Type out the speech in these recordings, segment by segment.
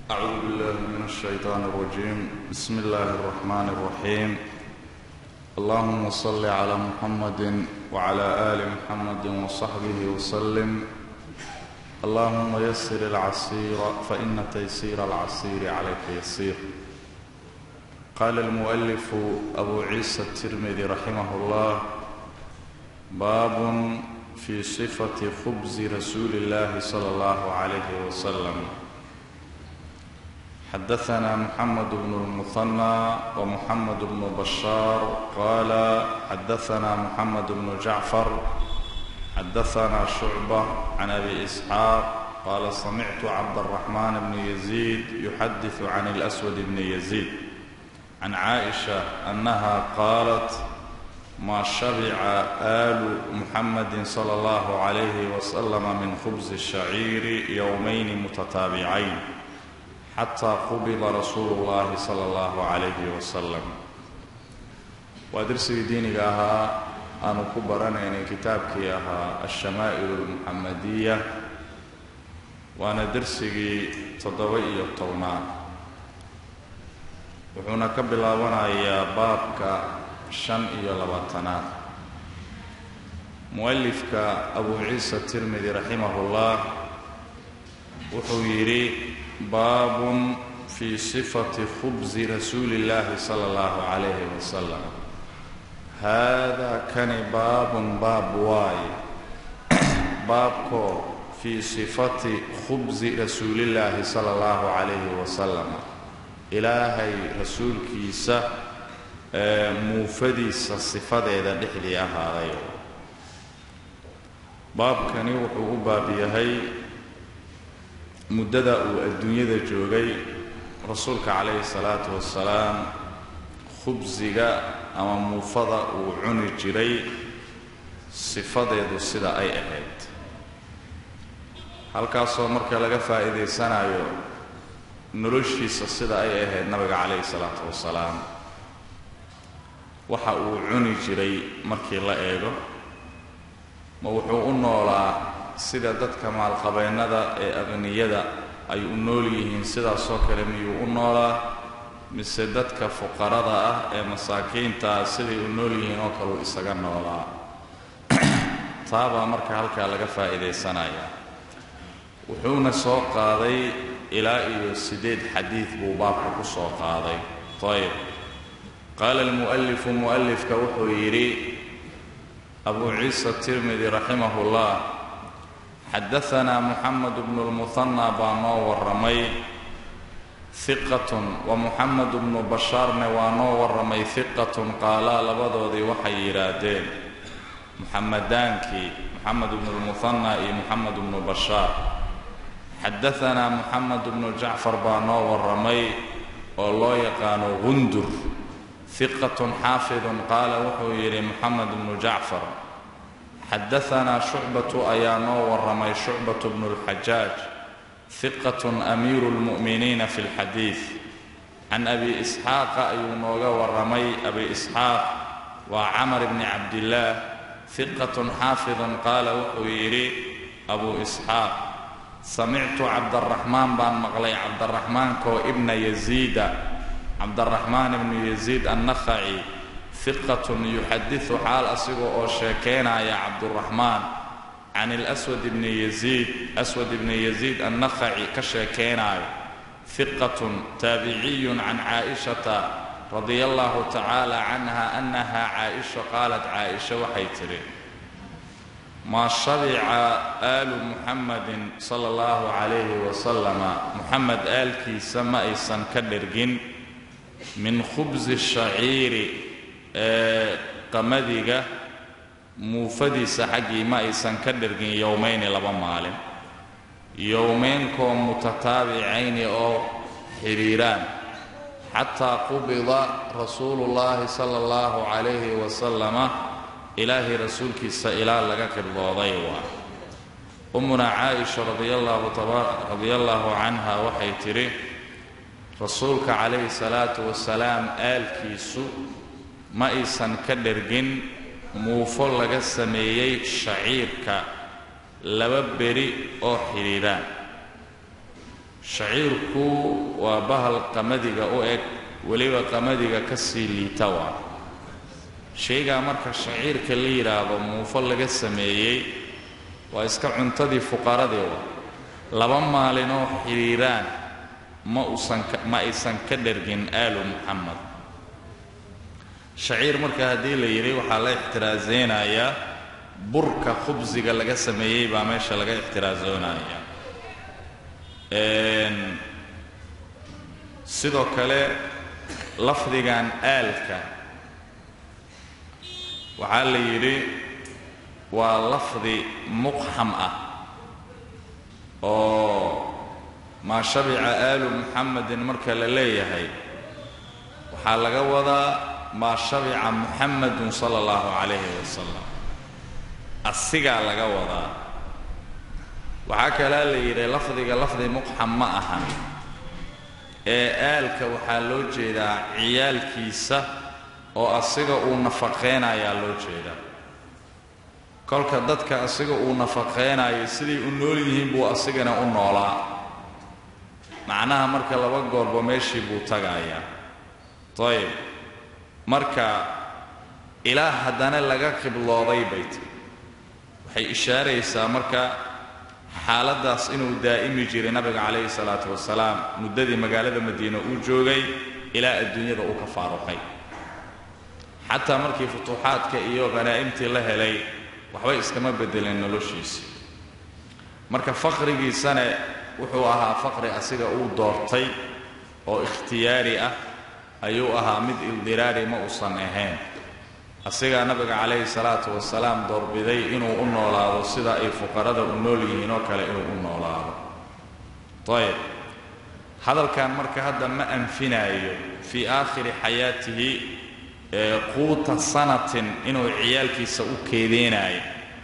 أعوذ بالله من الشيطان الرجيم بسم الله الرحمن الرحيم اللهم صل على محمد وعلى آل محمد وصحبه وسلم اللهم يسر العسير فإن تيسير العسير عليك يسير قال المؤلف أبو عيسى الترمذي رحمه الله باب في صفة خبز رسول الله صلى الله عليه وسلم حدثنا محمد بن المثنى ومحمد بن بشار قال حدثنا محمد بن جعفر حدثنا شعبة عن أبي إسحاق قال سمعت عبد الرحمن بن يزيد يحدث عن الأسود بن يزيد عن عائشة أنها قالت ما شبع آل محمد صلى الله عليه وسلم من خبز الشعير يومين متتابعين xataa qubida rasuulu llaahi sala allahu calayhi wasalam waa darsigii diiniga ahaa aanu ku baranaynay kitaabkii ahaa alshamaa'ilu almuxamadiya waana darsigii toddoba iyo tobnaad wuxuuna ka bilaabanayaa baabka shan iyo labaatanaad mu'alifka abu ciisa tirmidi raximahullah wuxuu yidhi baabun fii sifati khubsi rasuuli illaahi sala allahu calayhi wasalam haadaa kani baabun baab waaye baabkoo fii sifati khubsi rasuulillaahi sala allahu calayhi wasalam ilaahay rasuulkiisa ee muufadiisa sifadeeda dhexdii ahaaday baabkani wuxuu u baab yahay muddada uu adduunyada joogay rasuulka calayhi salaatu wasalaam khubsiga ama muufada uu cuni jiray sifadeedu sida ay ahayd halkaasoo marka laga faa'iidaysanayo noloshiisa sida ay ahayd nabiga calayhi salaatu wasalaam waxa uu cuni jiray markii la eego ma wuxuu u noolaa sida dadka maalqabeennada ee aqniyada ay u nool yihiin sidaasoo kale miyuu u noolaa mise dadka fuqarada ah ee masaakiinta ah siday u nool yihiin oo kaleu isaga noolaa taabaa marka halkaa laga faa'iidaysanayaa wuxuuna soo qaaday ilaa iyo siddeed xadiid buu baabka ku soo qaaday ayb qaala almu'alifu mu'alifka wuxuu yidhi abu ciisa tirmidi raximahullah xadaanaa muxamed bnu lmuhanna baa noo warramay hiqatun wa muxamed bnu bashaarne waa noo warramay hiqatun qaalaa labadoodii waxay yidhaahdeen muxamedaankii muxamed bnu lmuhanna iyo muxamed bnu bashaar xadaanaa muxamed bnu jacfar baa noo warramay oo loo yaqaano gundur hiqatun xaafidun qaala wuxuu yidhi muxamed bnu jacfar xadaanaa shucbatu ayaa noo warramay shucbatu bnu lxajaaj hiqatun amiiru lmu'miniina fi lxadiid can abi isxaaqa ayuu nooga warramay abi isxaaq waa camar bni cabdillaah hiqatun xaafidun qaala wuxuu yidhi abuu isxaaq samictu cabdaraxmaan baan maqlay cabdaraxmaankoo ibna yaziida cabdaraxmaan ibnu yaziid annakhaci hiqatun yuxadisu xaal asiga oo sheekaynaya cabduraxmaan can ilaswad ibni yaziid aswad ibni yaziid annakhaci ka sheekaynaayo hiqatun taabiciyun can caa'ishata radia allahu tacaala canha annaha caaisha qaalat caaisha waxay tidhi maa shabica aalu muxamadin sala allahu calayhi wasalama muxamed aalkiisa ma aysan ka dhergin min khubsi shaciiri ee qamadiga muufadiisa xaggii ma aysan ka dhergin yowmayni laba maalin yowmeynkoo mutataabicayni oo xidhiiraan xataa qubida rasuulullaahi sala allahu calayhi wasalama ilaahay rasuulkiisa ilaa laga qibdooday waa ummunaa caaisha radia allaahu canha waxay tidhi rasuulka calayhi salaatu wasalaam aalkiisu ma aysan ka dhergin muufo laga sameeyey shaciirka laba beri oo xidhiidhaan shaciirku waa bahal qamadiga u eg weliba qamadiga ka sii liita waa shaygaa marka shaciirka la yidhaahdo muufo laga sameeyey waa iska cuntadii fuqaradii wa laba maalinoo xidhiiraan ma usan ma aysan ka dhergin aalu muxamed shaciir marka haddii la yidhi waxaa la ixtiraasaynayaa burka khubsiga laga sameeyey baa meesha laga ixtiraasoonaya sidoo kale lafdigan aalka waxaa la yidhi waa lafdi muqxam ah oo maa shabica aalu muxamedin marka la leeyahay waxaa laga wadaa maa shabica muxamedun sala allahu calayhi wasalam asigaa laga wadaa waxaa kalaa la yidhi lafdiga lafdi muqxam ma ahan ee aalka waxaa loo jeedaa ciyaalkiisa oo asiga uu nafaqaynayaa loo jeedaa kolka dadka asiga uu nafaqaynayo siday u nool yihiin buu asigana u noolaa macnaha marka laba goorba meeshii buu tagayaa ayib marka ilaa haddana laga qiblooday bay tiri waxay ishaaraysaa marka xaaladdaas inuu daa'imi jiray nabiga calayhi salaatu wasalaam muddadii magaalada madiine uu joogay ilaa adduunyada uu ka faaruqay xataa markii futuuxaadka iyo khanaa'imtii la helay waxbay iskama beddeleen noloshiisa marka faqrigiisana wuxuu ahaa faqri asiga uu doortay oo ikhtiyaari ah ayuu ahaa mid ildiraari ma uusan ahayn asigaa nabiga calayhi salaatu wasalaam doorbiday inuu u noolaado sida ay fuqarada u nool yihiin oo kale inuu u noolaado ayib hadalkan marka hadda ma anfinaayo fii aakhiri xayaatihi quuta sanatin inuu ciyaalkiisa u keedeenaayo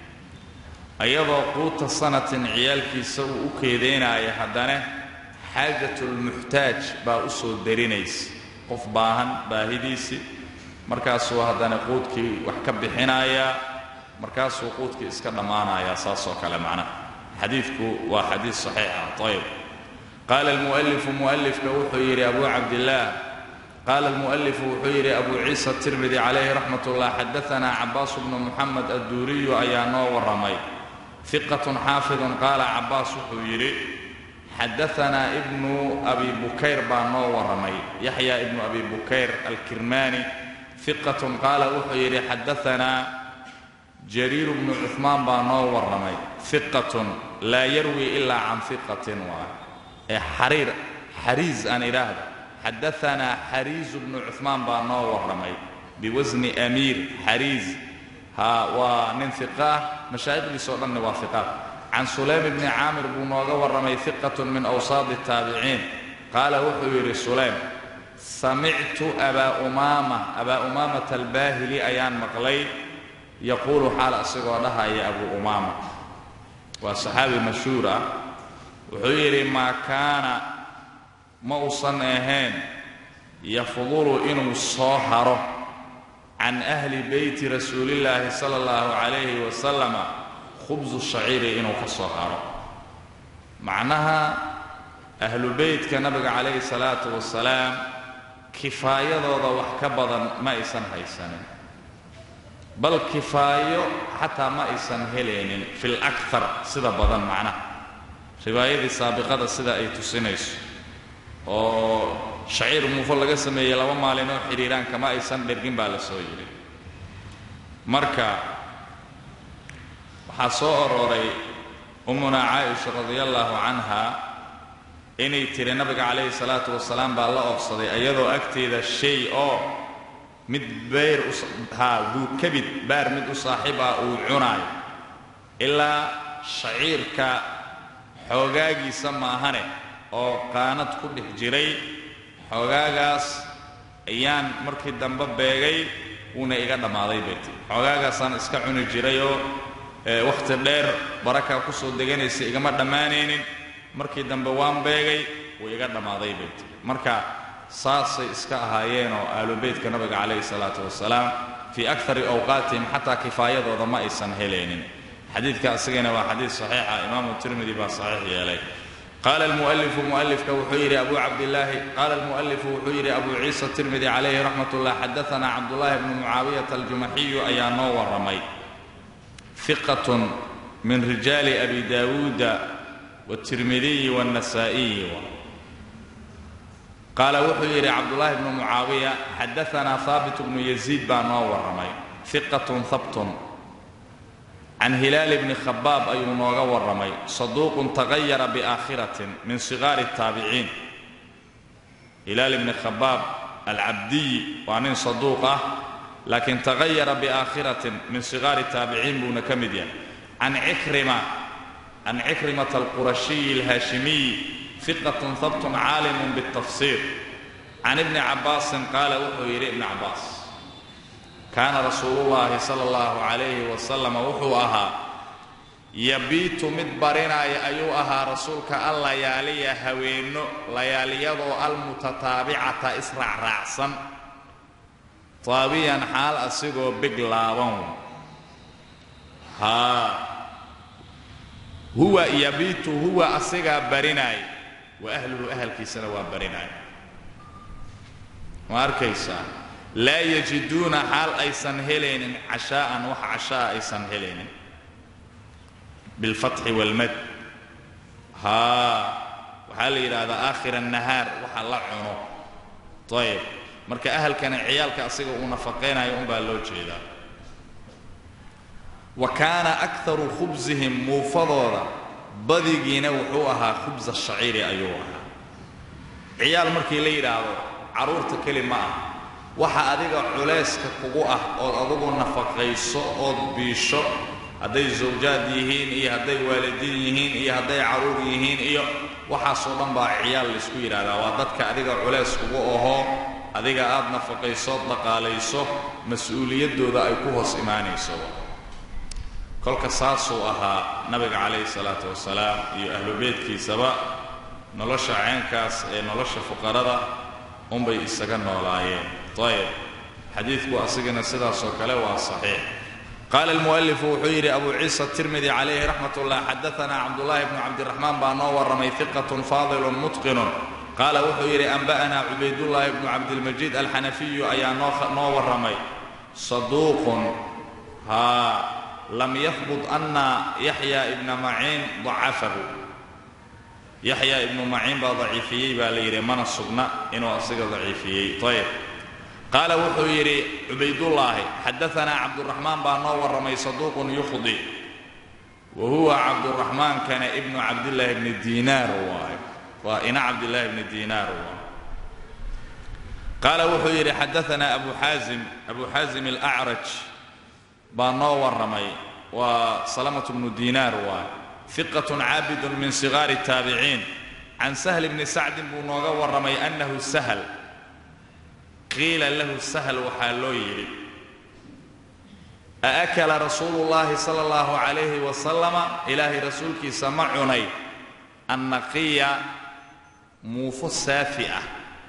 iyadoo quuta sanatin ciyaalkiisa uu u keedeenaayo haddana xaajatulmuxtaaj baa u soo darinaysa qof baahan baahidiisii markaasuu haddana quudkii wax ka bixinayaa markaasuu quudkii iska dhammaanayaa saas oo kale macnaha xadiidku waa xadiid saxiixa ayib qaala almu'alifu mu'alifka wuxuu yidhi abu cabdillaah qaala almu'alifu wuxuu yidhi abu ciisa tirmidi calayhi raxmat ullah xadaanaa cabaasu bnu muxamed adduuriyu ayaa noo warramay hiqatun xaafidun qaala cabaas wuxuu yidhi xadaanaa ibnu abi bukayr baa noo warramay yaxya ibnu abi bukayr alkirmaani hiqatun qaala wuxuu yidhi xadaanaa jariiru bnu cuhmaan baa noo warramay hiqatun laa yarwi ilaa can hiqatin waa ee xariir xariis aan idhaahda xadaanaa xariisu bnu cuhmaan baa noo warramay biwasni amiir xariis ha waa nin hiqa ah mashaa'ikhdiisoo dhanna waa hiqaad can sulaym bni caamir buu nooga warramay hiqatun min awsaadi taabiciin qaala wuxuu yidhi sulaym samictu abaa umaama abaa umaamata albaahili ayaan maqlay yaquulu xaal asigoo dhahaya abu umaama waa saxaabi mashhuur ah wuxuu yidhi maa kaana ma uusan ahayn yafdulu inuu soo haro can ahli beyti rasuulillaahi sala allahu calayhi wasalama khubsu shaciiri inuu ka soo haro macnaha ahlu beytka nabiga calayhi salaatu wasalaam kifaayadooda wax ka badan ma aysan haysanin bal kifaayo xataa ma aysan helaynin fil aktar sida badan macnaha riwaayadii saabiqada sida ay tusinayso oo shaciir muufo laga sameeyey laba maalinoo xidhiiraan kama aysan dhergin baa la soo yidhi marka waxaa soo arooray ummunaa caaisha radia allaahu canha inay tiri nabiga calayhi salaatu wasalaam baa la oobsaday iyadoo agteeda shay oo mid bayr haa duu kabid baar mid u saaxiib ah uu cunaayo ilaa shaciirka xoogaagiisa maahane oo qaanad ku dhex jiray xoogaagaas ayaan markii dambe beegay wuuna iga dhammaaday bay tii xoogaagaasaan iska cuni jirayoo wakhti dheer barakaa ku soo deganaysa igama dhammaanaynin markii dambe waan beegay wuu iga dhammaaday bay tii marka saasay iska ahaayeenoo aalubeytka nabiga calayhi salaatu wasalaam fii akari awqaatihim xataa kifaayadooda ma aysan helaynin xadiidka asigana waa xadiid saxiixa imaamu tirmidi baa saxiix yeelay qaala almu'alifu mu'alifka wuxuu yidhi abu cabdillaahi qaala almu'alifu wuxuu yidhi abu ciisa tirmidi calayhi raxmat ullah xadaanaa cabdullaahi bnu mucaawiyata aljumaxiyu ayaa noo warramay fiqatun min rijaali abi daawuuda wاtirmidiyi wاnnasaa'iyi qaala wuxuu yidhi cabdullaahi bnu mucaawiya xadaanaa haabit bnu yaziid baa noo warramay fiqatun habtun can hilaal bni khabaab ayuu nooga warramay saduuqun tagayara biaakhiratin min sigaari الtaabiciin hilaal ibni khabaab alcabdiyi waa nin saduuq ah laakiin tagayara biaakhiratin min sigaari taabiciin buuna ka mid yahay can cikrima can cikrimata alqurashiyi alhaashimiyi fiqatun habtun caalimun biاltafsiir can ibni cabbaasin qaala wuxuu yidhi ibni cabbaas kaana rasuulullaahi sala allahu calayhi wasalama wuxuu ahaa yabiitu mid barinaya ayuu ahaa rasuulka al layaaliya haweenno layaaliyadoo almutataabicata israacraacsan taabiyan xaal asigoo big laaban haa huwa yabiitu huwa asigaa barinaaya wa ahluhu ahalkiisana waa barinaaya ma arkaysaa laa yajiduuna xaal aysan helaynin cashaa'an wax cashaa aysan helaynin bilfatxi waalmad haa waxaa la yidhaahdaa aakhira annahaar waxa la cuno ayib marka ahalkana ciyaalka asiga uu nafaqaynayo unbaa loo jeedaa wa kaana akharu khubsihim muufadooda badigiina wuxuu ahaa khubsa shaciiri ayuu ahaa ciyaal markii la yidhaahdo carruurta keli ma ah waxa adiga culayska kugu ah ood adugu nafaqayso ood biisho hadday zawjaad yihiin iyo hadday waalidiin yihiin iyo hadday carruur yihiin iyo waxaasoo dhan baa ciyaal laysku yidhaahdaa waa dadka adiga culays kugu ahoo adiga aad nafaqayso dhaqaalayso mas-uuliyaddooda ay ku hoos imaanayso kolka saasuu ahaa nabiga calayhi salaatu wasalaam iyo ahlu beydkiisaba nolosha ceenkaas ee nolosha fuqarada unbay isaga noolaayeen ayb xadiidku asigana sidaasoo kale waa saxiix qaala almu'alifu wuxuu yidhi abu ciisa tirmidi calayhi raxmat ullah xadaanaa cabdullaahi bnu cabdiraxmaan baa noo warramay fiqatun faadilun mutqinun qaala wuxuu yidhi anba'anaa cubaydullaahi bnu cabdilmajiid alxanafiyu ayaa noo warramay saduuqun haa lam yahbut anna yaxya ibna maciin dacafahu yaxya ibnu maciin baa daciifiyey baa la yidhi mana sugna inuu asiga daciifiyey ayb qaala wuxuu yidhi cubaydullaahi xadaanaa cabduraxmaan baa noo warramay saduuqun yukhdi wa huwa cabduraxmaankana ibnu cabdillaahi bni diinaar waayo waa ina cabdillaahi bni diinaar waayo qaala wuxuu yidhi xadaanaa abu xaasim abu xaasim alacraj baa noo warramay waa salamatu bnu diinaar waayo fiqatun caabidun min sigaari taabiciin can sahl bni sacdin buu nooga warramay annahu sahl qiila lahu sahl waxaa loo yidhi aakala rasuulu llaahi sala allahu calayhi wasalama ilaahay rasuulkiisa ma cunay annaqiya muufo saafi ah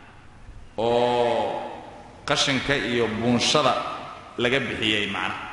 oo qashinka iyo buunshada laga bixiyey macnaha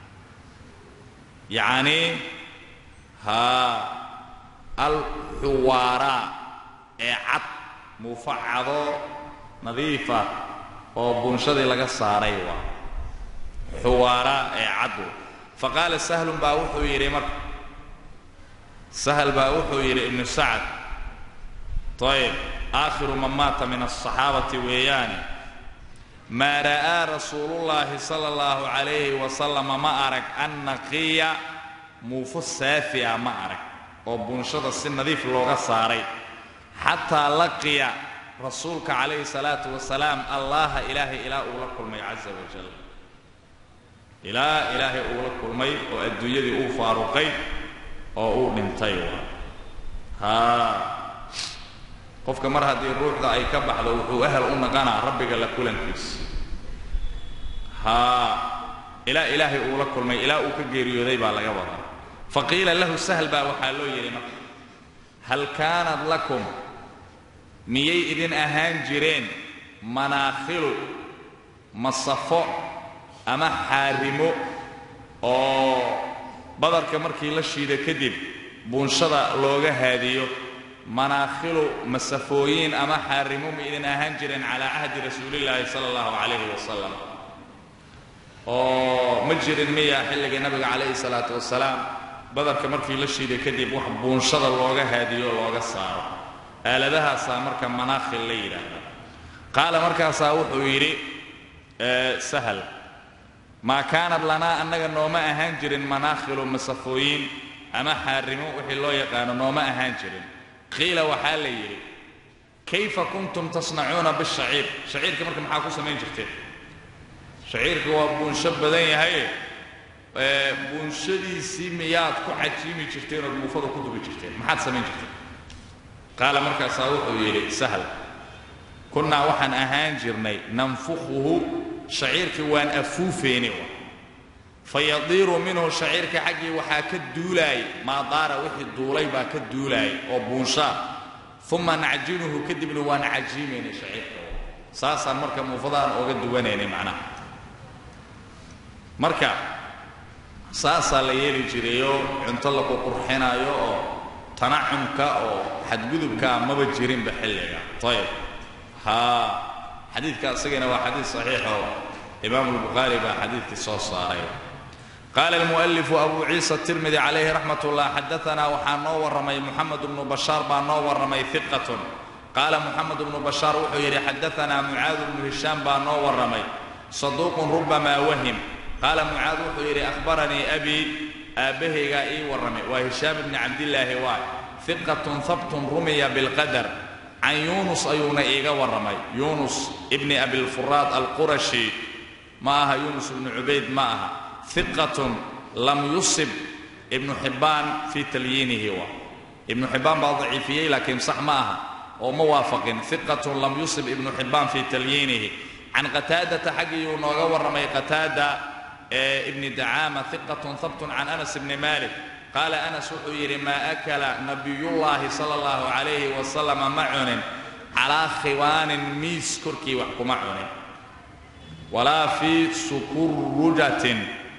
yacnii haa alxuwaaraa ee cad muufo cadoo nadiifa oo buunshadii laga saaray waa xuwaaraa ee caddu fa qaala sahlun baa wuxuu yidhi marka sahl baa wuxuu yidhi ibnu sacad ayb aakhiru man maata min aلصaxaabati weeyaane maa ra'aa rasuulullaahi sala allahu calayhi wasalama ma arag annaqiya muufo saafi'a ma arag oo buunshada si nadiif looga saaray xataa laqiya rasuulka calayhi salaatu wasalaam allaha ilaahay ilaa uu la kulmay casa wajal ilaa ilaahay uu la kulmay oo adduunyadii uu faaruqay oo uu dhintay haa qofka mar haddii ruuxda ay ka baxdo wuxuu ahal u naqanaa rabbiga la kulankiisa haa ilaa ilaahay uu la kulmay ilaa uu ka geeriyooday baa laga wadaa fa qiila lahu sahl baa waxaa loo yidhi marka hal kaanad lakum miyay idin ahaan jireen manaakhilu masafo ama xaarimo oo badarka markii la shiido kadib buunshada looga haadiyo manaakhilu masafooyin ama xaarimo ma idin ahaan jireen calaa cahdi rasuulillaahi sala allahu calayhi wasalam oo ma jirin miya xilligii nabiga calayhi salaatu wasalaam badarka markii la shiiday kadib wax buunshada looga haadiyo looga saaro aaladahaasaa marka manaakhil la yidhaahda qaala markaasaa wuxuu yidhi sahal maa kaanad lanaa annaga nooma ahaan jirin manaakhilu masafooyin ama xaarimo wixii loo yaqaano nooma ahaan jirin qiila waxaa la yidhi kayfa kuntum tasnacuuna bishaciir shaciirka marka maxaa ku samayn jirteen shaciirka waa buunsho badan yahay buunshadiisii miyaad ku cajiimi jirteen ood muufada ku dubi jirteen maxaad samayn jirteen qaala markaasaa wuxuu yidhi sahl kunnaa waxaan ahaan jirnay nanfukhuhu shaciirkii waan afuufeeni fayadiiru minhu shaciirka xaggii waxaa ka duulaayay maa daara wixii duulay baa ka duulaayay oo buunshaa uma nacjinuhu kadibna waan cajiimaynay shaciirka saasaan marka muufadaan ooga duwanaynay macnaha marka saasaa la yeeli jirayoo cunto laku qurxinaayo oo tanacumka oo xadgudubkaa maba jirinba xilliga ayb haa xadiidka isagana waa xadiid saxiixoo imaamu lbukhaari baa xadiidkii soo saaray qaala almu'alifu abu ciisa tirmidi calayhi raxmat ullah xadaanaa waxaa noo warramay muxamed bnu bashaar baa noo warramay iqatun qaala muxamed bnu bashaar wuxuu yidhi xadaanaa mucaad bnu hishaam baa noo warramay saduuqun rubamaa wahim qaala mucaad wuxuu yidhi ahbaranii abii aabbahaygaa ii warramay waa hishaam ibni cabdillaahi waay iqatun habtun rumiya bilqadar can yuunus ayuuna iiga warramay yuunus ibni abilfuraad alqurashi ma aha yuunus ibnu cubayd ma aha iqatun lam yusib ibnu xibbaan fii talyiinihi wa ibnu xibbaan baa daciifiyey laakiin sax ma aha oo ma waafaqin iqatun lam yusib ibnu xibbaan fii talyiinihi can qataadata xaggiyuu nooga warramay qataada ibni dacaama iqatun habtun can anas ibni malik qaala anas wuxuu yidhi maa akala nabiyullaahi sala allahu calayhi wasalama ma cunin calaa khiwaanin miis korkii wax kuma cunin walaa fii sukurujatin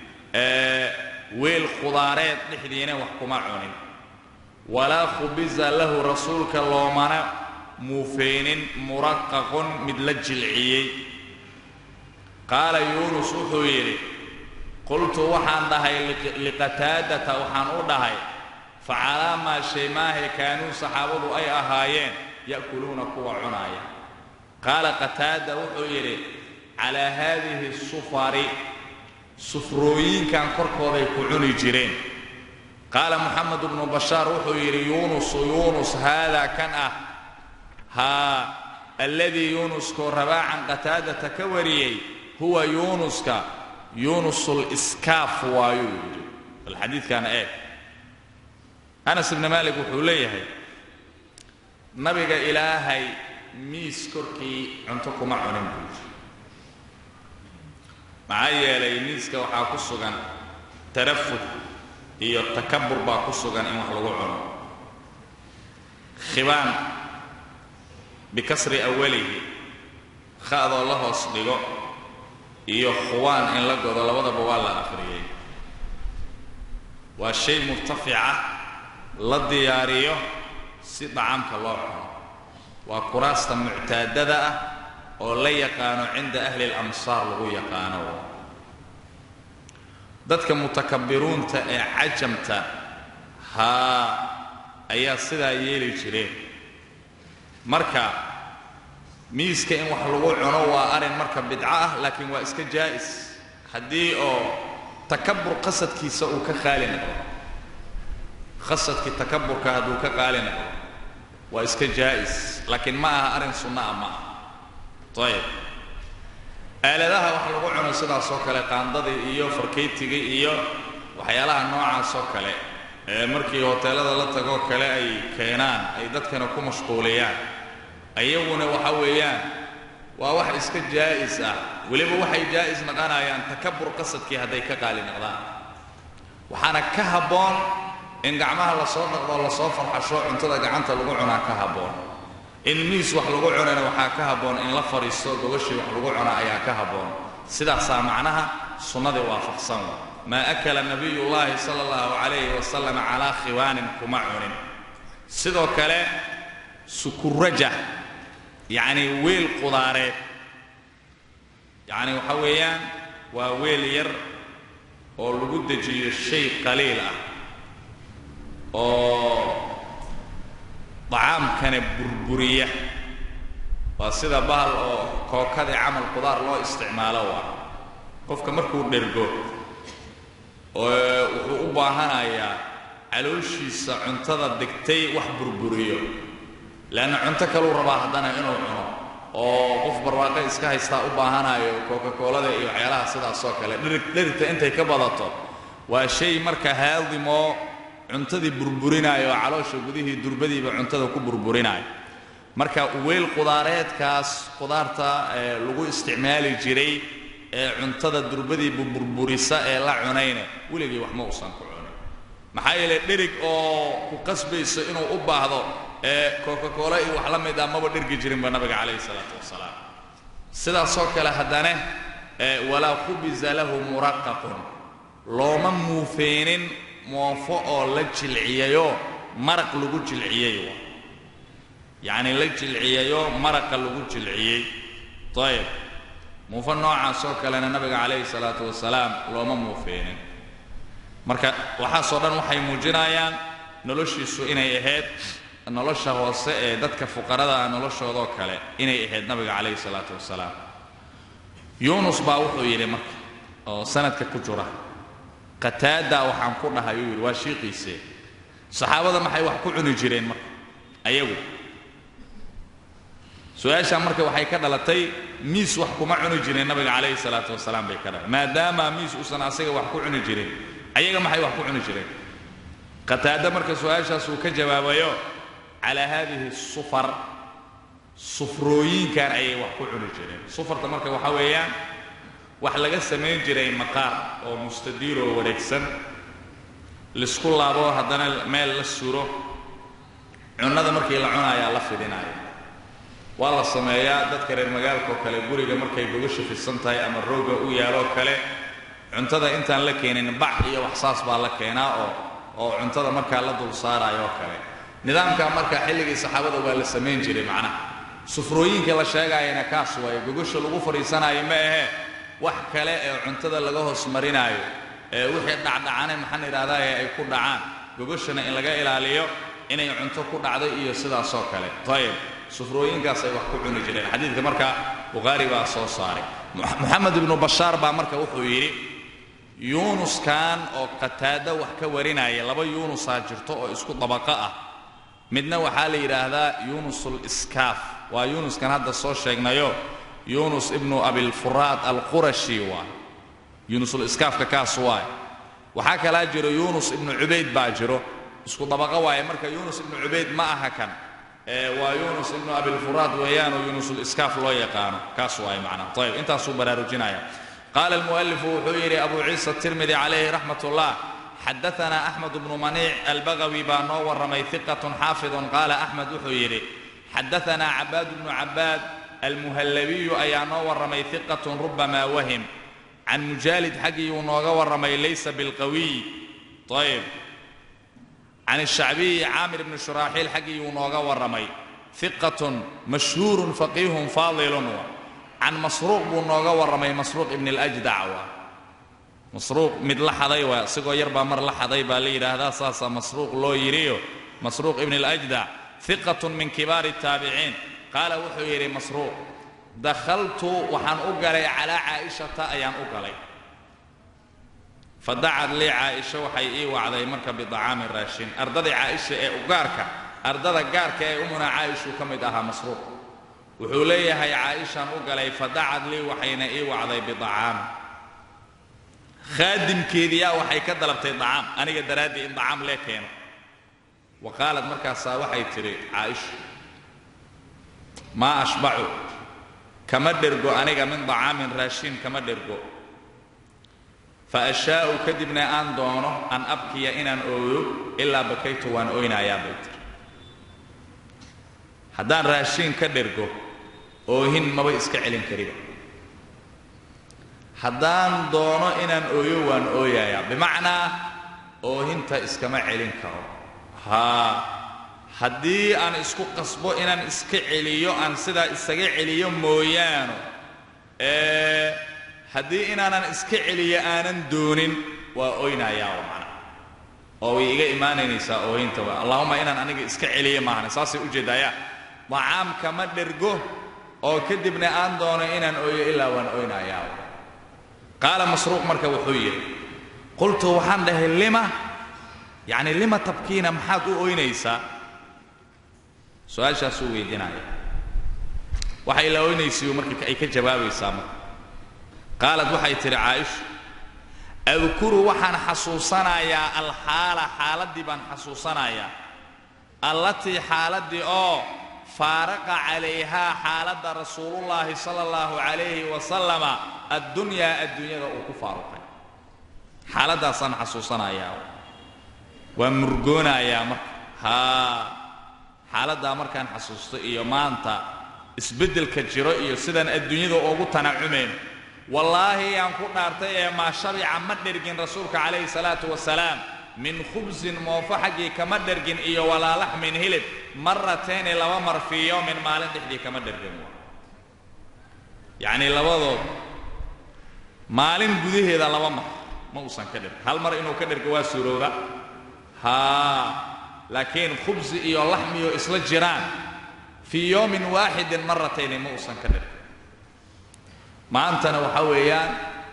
weel khudaareed dhexdiina wax kuma cunin walaa khubisa lahu rasuulka loomana muufeynin muraqaqun mid la jilciyey qaala yuunus wuxuu yidhi qultu waxaan dhahay liqataadata waxaan u dhahay facalaa maa shay maahay kaanuu saxaabadu ay ahaayeen ya'kuluuna kuwa cunaaya qaala qataada wuxuu yidhi calaa haadihi sufari sufrooyinkan korkooday ku cuni jireen qaala moxamed bnu bashaar wuxuu yidhi yuunusu yuunus haadaa kan ah haa alladii yuunuskoo rabaacan qataadata ka wariyey huwa yuunuska yuunusuliskaaf waayuu yidhi bal xadiidkaana eeg anas ibni maalik wuxuu leeyahay nabiga ilaahay miis korkii cunto kuma cunin buu yidhi maxaa yeelay miiska waxaa ku sugan tarafud iyo takabur baa ku sugan in wax lagu cuno khibaan bikasri awalihi kha'doo la hoos dhigo iyo khuwaan in la godo labadaba waa la akhriyey waa shay murtafica la diyaariyo si dhacaamka loo cuno waa kuraasta muctaadada ah oo la yaqaano cinda ahli اlamsaar lagu yaqaano dadka mutakabbiruunta ee cajamta haa ayaa sidaa yeeli jireen marka miiska in wax lagu cuno waa arrin marka bidco ah laakiin waa iska jaa'is haddii oo takabur qasadkiisa uu ka qaali noqdo qasadkii takaburka hadduu ka qaali noqdo waa iska jaa'is laakiin ma aha arrin sunna ah ma ah ayib aaladaha wax lagu cuno sidaas oo kale qaandadii iyo farkaytigii iyo waxyaalaha noocaas oo kale ee markii hoteelada la tagoo kale ay keenaan ay dadkana ku mashquuliyaan ayaguna waxa weeyaan waa wax iska jaa'is ah weliba waxay jaa'is naqanayaan takabur qasadkii hadday ka qaali noqdaan waxaana ka habboon in gacmaha lasoo dhaqdoo lasoo farxasho cuntada gacanta lagu cunaa ka habboon in miis wax lagu cunana waxaa ka habboon in la fadhiisto gogashii wax lagu cuna ayaa ka habboon sidaasaa macnaha sunnadii waafaqsan maa akala nabiyullaahi sala allahu calayhi wasalam calaa khiwaanin kuma cunin sidoo kale sukuraja yacni weel qudaareed yacni waxa weeyaan waa weel yar oo lagu dejiyo shay qaliil ah oo dacaamkana burburiya waa sida bahal oo kookadii camal qudaar loo isticmaalo waa qofka markuu dhergo wuxuu u baahanayaa calooshiisa cuntada degtay wax burburiyo leanna cunto kaluu rabaa haddana inuu cuno oo qof barwaaqo iska haystaa u baahanayo coca-coolada iyo waxyaalaha sidaasoo kale dhirig dhirigta intay ka badato waa shay marka haadimoo cuntadii burburinayo oo caloosha gudihii durbadiiba cuntada ku burburinayo marka weel qudaareedkaas qudaarta lagu isticmaali jiray ee cuntada durbadiiba burburisa ee la cunayna weligii wax ma uusan ku cunin maxaa yeele dherig oo ku qasbayso inuu u baahdo ee coca-cola iyo wax la mid ah maba dhergi jirinba nabiga calayhi salaatu wasalaam sidaasoo kale haddana walaa khubisa lahu muraqaqun looma muufeenin moofo oo la jilciyayo maraq lagu jilciyey yacni la jilciyayo maraqa lagu jilciyey ayib muufo noocaas oo kalena nabiga calayhi salaatu wasalaam looma muufeenin marka waxaasoo dhan waxay muujinayaan noloshiisu inay ahayd nolosha hoose ee dadka fuqarada ah noloshoodoo kale inay ahayd nabiga calayhi salaatu wasalaam yuunus baa wuxuu yidhi marka oo sanadka ku jira qataada waxaan ku dhahay uu yidhi waa shiiqiisee saxaabada maxay wax ku cuni jireen marka ayagu su-aashaa marka waxay ka dhalatay miis wax kuma cuni jireen nabiga calayhi salaatu wasalaam bay ka dhalatay maadaama miis uusan asaga wax ku cuni jirin ayaga maxay wax ku cuni jireen qataada marka su-aashaas uu ka jawaabayo calaa haadihi sufar sufrooyinkan ayay wax ku cuni jireen sufarta marka waxaa weeyaan wax laga samayn jiray maqaar oo mustadiiroo wareegsan laisku laabo haddana meel la suro cunnada markii la cunayaa la fidinaayo waa la sameeyaa dadka reer magaalka oo kale guriga markay gogasha fidsan tahay ama rooga u yaaloo kale cuntada intaan la keenin bac iyo wax saas baa la keenaa oo oo cuntada markaa la dul saarayo oo kale nidaamkaa marka xilligii saxaabada waa la samayn jiray macnaha sufrooyinka la sheegaayana kaas waaye gogasha lagu fadhiisanaayo ma ahee wax kale ee cuntada laga hoos marinaayo ee wixii dhacdhacane maxaan idhahdaaye ay ku dhacaan gogashana in laga ilaaliyo inay cunto ku dhacdo iyo sidaasoo kale ayib sufrooyinkaas ay wax ku cuni jireen xadiidka marka bukhaari baa soo saaray moxamed ibnu bashaar baa marka wuxuu yidhi yuunuskan oo qataado wax ka warinaya laba yuunusaa jirto oo isku dabaqo ah midna waxaa la yidhaahdaa yuunusul iskaaf waa yuunuskan hadda soo sheegnayo yuunus ibnu abilfuraad alqurashi waay yuunusul iskaafka kaas waay waxaa kalaa jiro yuunus ibnu cubayd baa jiro isku dabaqo waaye marka yuunus ibnu cubayd ma aha kan waa yunus ibnu abilfuraad weeyaanoo yunusul iskaaf loo yaqaano kaas waay macnaha ayib intaasuu baraarujinaya qaala almu'alifu wuxuu yidhi abu ciisa tirmidi calayhi raxmat ullah xadaana axmed bnu maniic albagawi baa noo warramay hiqatun xaafidun qaala axmed wuxuu yidhi xadaanaa cabaad bnu cabaad almuhallabiyu ayaa noo warramay hiqatun rubamaa wahim can mujaalid xaggiiyuu nooga warramay laysa bilqawiy ayib can الshacbiyi caamir bni shuraaxiil xaggiiyuu nooga warramay hiqatun mashhuurun faqiihun faadilun can masruuq buu nooga warramay masruuq ibn اljdac waa masruuq mid la xaday waa isigoo yar baa mar la xaday baa la yidhaahdaa saasaa masruuq loo yidhiyo masruuq ibn اljdac hiqatun min kibaari الtaabiciin qaala wuxuu yidhi masruuq dakhaltu waxaan u galay calaa caa'ishata ayaan u galay fadacad lii caaisha waxay ii wacday marka bidacaamin raashin ardadii caaisha ee ugaarka ardada gaarka ee umuna caaishuu ka mid ahaa masruuq wuxuu leeyahay caaishaan u galay fadacad lii waxayna ii wacday bidacaam khaadimkeediyaa waxay ka dalabtay dacaam aniga daraaddii in dacaam lee keeno wa qaalad markaasaa waxay tidhi caaisha maa ashbacu kama dhergo aniga min dacaamin raashin kama dhergo faashaa'u kadibna aan doono an abkiya inaan ooyo ilaa bakaytu waan oynayaa bay tiri haddaan raashiin ka dhergo oohin maba iska celin kariba haddaan doono inaan ooyo waan ooyayaa bimacnaa oohinta iskama celin karo haa haddii aan isku qasbo inaan iska celiyo aan sidaa isaga celiyo mooyaano ee haddii inaanan iska celiyo aanan doonin waa oynayaa oo macna oo way iga imaanaynaysaa oohinta waa allahuma inaan aniga iska celiyo maahan saasay ujeeddayaa dacaamka ma dhergo oo kadibna aan doono inaan ooyo ilaa waan oynayaa qaala masruuq marka wuxuu yidhi qultu waxaan dhahay lima yacni lima tabkiina maxaad u oynaysaa su-aashaasuu weydiinaya waxay la oynaysiiyo marka ay ka jawaabaysaa marka qaalad waxay tidhi caaisha adkuru waxaan xasuusanayaa alxaala xaaladdii baan xasuusanayaa allatii xaaladdii oo faaraqa calayhaa xaaladda rasuulullaahi sala allahu calayhi wasalama addunyaa adduunyada uu ku faaruqay xaaladdaasaan xasuusanayaa waa murgoonayaa marka haa xaaladdaa markaan xasuusto iyo maanta isbeddelka jiro iyo sidaan adduunyada ugu tanacumayn wallaahi yaan ku dhaartay ee maa shabica ma dhergin rasuulka calayhi salaatu wasalaam min khubsin moofo xaggii kama dhergin iyo walaa laxmin hilib maratayni laba mar fii yowmin maalin dhexdii kama dhergin yacnii labadood maalin gudaheeda laba mar ma uusan ka dhergin hal mar inuu ka dhergo waa suurowda haa laakiin khubsi iyo laxmiyo isla jiraan fii yowmin waaxidin maratayni ma uusan ka dhergin maantana waxaa weeyaan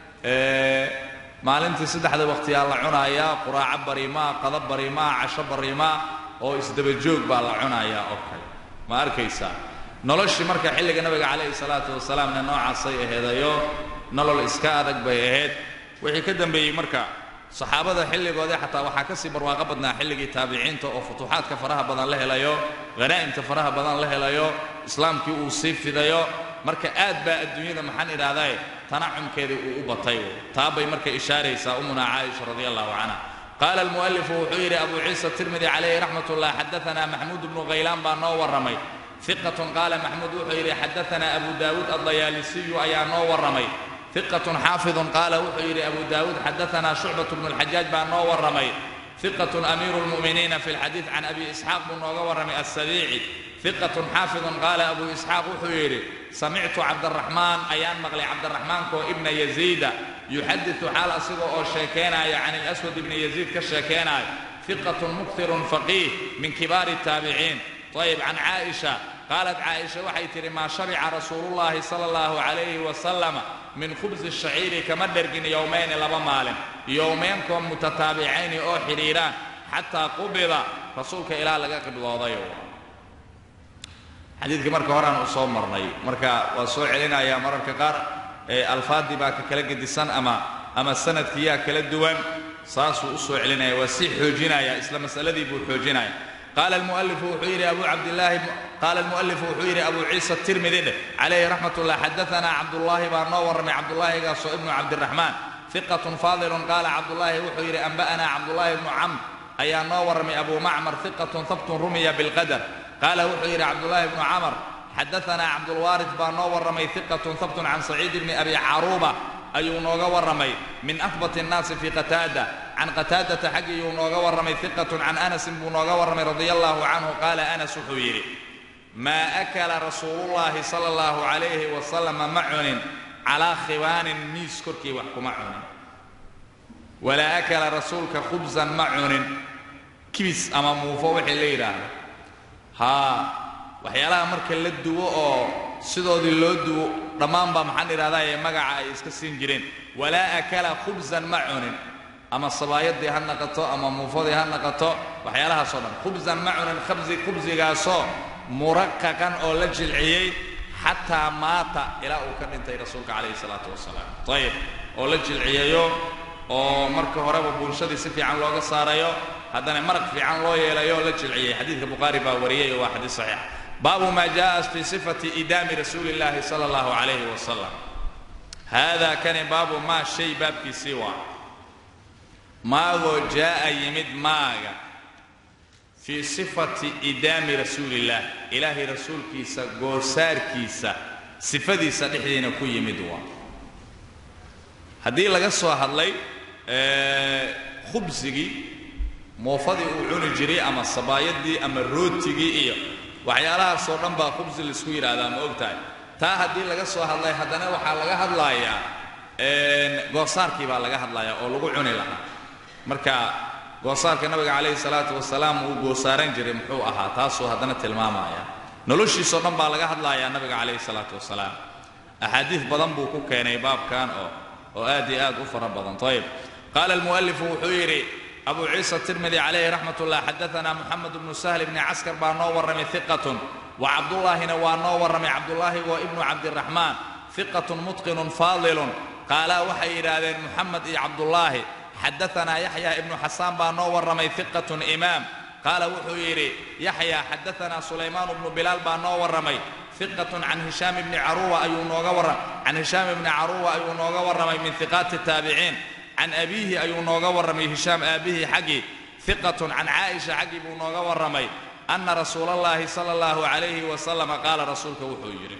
maalintii saddexda waqtiyaa la cunayaa quraaco barimaa qada barimaa casho barimaa oo isdaba joog baa la cunayaa oo kale ma arkaysaa noloshii marka xilliga nabiga calayhi salaatu wasalaamna noocaasay aheedayo nolol iska adag bay ahayd wixii ka dambeeyey marka saxaabada xilligoodii xataa waxaa ka sii barwaaqo badnaa xilligii taabiciinta oo futuuxaadka faraha badan la helayo hanaa'imta faraha badan la helayo islaamkii uu sii fidayo marka aad baa adduunyada maxaan idhaahdae tanacumkeedii uu u batay taa bay marka ishaaraysaa umuna caaisha radi allahu canha qaala almu'alifu wuxuu yidhi abu ciisa tirmidi calayhi raxmat ullah xadaanaa maxmuud bnu khaylaan baa noo warramay iqatun qaala maxmuud wuxuu yidhi xadaanaa abu daawuud addayaalisiyu ayaa noo warramay iqatun xaafidun qaala wuxuu yidhi abu daawuud xadaanaa shucbat bnu lxajaaj baa noo warramay iqatun amiiru lmu'miniina fi lxadiid can abi isxaaq buu nooga warramay assabiici iqatun xaafidun qaala abu isxaaq wuxuu yidhi samictu cabdaraxmaan ayaan maqlay cabdaraxmaankaoo ibna yaziida yuxaditu xaal asiga oo sheekeenaya can ilaswad ibni yaziid ka sheekeenayo iqatun muktirun faqiih min kibaari taabiciin ayib can caaisha qaalat caaisha waxay tidhi maa shabica rasuulullaahi sala allahu calayhi wasalama min khubsi shaciiri kama dhergin yowmayni laba maalin yowmeenkoo mutataabicayni oo xidhiiraan xataa qubida rasuulka ilaa laga qibdooday xadiidkii marka horaan u soo marnay marka waa soo celinayaa mararka qaar alfaadii baa ka kala gedisan ama ama sanadkiyaa kala duwan saasuu u soo celinaya waa sii xoojinaya isla masaladii buu xoojinaya qaala almualifu wuxuu yidhi abu cabdillaahi qaala almu'alifu wuxuu yidhi abu ciisa tirmidi dheh calayhi raxmat ullah xadaanaa cabdullaahi baa noo warramay cabdullaahigaasoo ibnu cabdiraxmaan iqatun faadilun qaala cabdullaahi wuxuu yidhi anba'anaa cabdullaahi ibnu camr ayaa noo warramay abu macmar iqatun habtun rumiya bilqadar qaala wuxuu yidhi cabdullaahi bnu camar xadaanaa cabdulwaarid baa noo warramay iqatun habtun can saciid bni abi caruuba ayuu nooga warramay min ahbat الnaasi fi qataada can qataadata xaggiyuu nooga warramay iqatun can anasin buu nooga warramay radia allahu canhu qaala anas wuxuu yidhi maa akala rasuulullaahi sala allahu calayhi wasalama ma cunin calaa khibaanin miis korkii wax kuma cunin walaa akala rasuulka khubsan ma cunin kibis ama muufo wixii la yidhaahdo haa waxyaalaha marka la duwo oo sidoodii loo duwo dhammaan baa maxaan idhahdaa ee magaca ay iska siin jireen walaa akala khubsan ma cunin ama sabaayadii ha naqato ama muufadii ha naqato waxyaalahaasoo dhan khubsan ma cunin khabsi khubsigaasoo muraqaqan oo la jilciyey xataa maata ilaa uu ka dhintay rasuulka calayhi salaatu wasalaam ayib oo la jilciyayo oo marka horeba bulshadii si fiican looga saarayo haddana maraq fiican loo yeelayo oo la jilciyey xadiidka bukhaari baa wariyey oo waa xadiis saxiix baabu maa jaa fii sifati idaami rasuuli illaahi sala allahu calayhi wasalam haadaa kani baabu maa shay baabkiisii waa maagoo jaa'a yimid maaga fii sifati idaami rasuulillaah ilaahay rasuulkiisa goosaarkiisa sifadiisa dhexdiina ku yimid waa haddii laga soo hadlay khubsigii moofadii uu cuni jiray ama sabaayadii ama rootigii iyo waxyaalahaasoo dhan baa khubsi laisku yidhaahdaa ma og tahay taa haddii laga soo hadlay haddana waxaa laga hadlayaa goosaarkii baa laga hadlayaa oo lagu cuni lahaa marka goosaarka nabiga calayhi salaatu wasalaam uu goosaaran jiray muxuu ahaa taasuu haddana tilmaamaya noloshiisoo dhan baa laga hadlayaa nabiga calayhi salaatu wasalaam axaadiid badan buu ku keenay baabkan oo oo aad iyo aad u fara badan ayb qaala almu'alifu wuxuu yidhi abu ciisa tirmidi calayhi raxmat ullah xadaanaa moxamed bnu sahl bni caskar baa noo warramay iqatun wa cabdullaahina waa noo warramay cabdullaahi waa ibnu cabdiraxmaan iqatun mutqinun faadilun qaalaa waxay yidhaahdeen moxamed iyo cabdullaahi xadaanaa yaxya ibnu xasaan baa noo warramay iqatun imaam qaala wuxuu yidhi yaxya xadaanaa sulaymaan bnu bilaal baa noo warramay iqatun can hishaam bni caruwa ayuu nooga warram can hishaam ibni caruwa ayuu nooga warramay min iqaati taabiciin can abiihi ayuu nooga warramay hishaam aabbihii xaggii iqatun can caaisha xaggii buu nooga warramay anna rasuulallaahi sala allahu calayhi wasalama qaala rasuulka wuxuu yidhi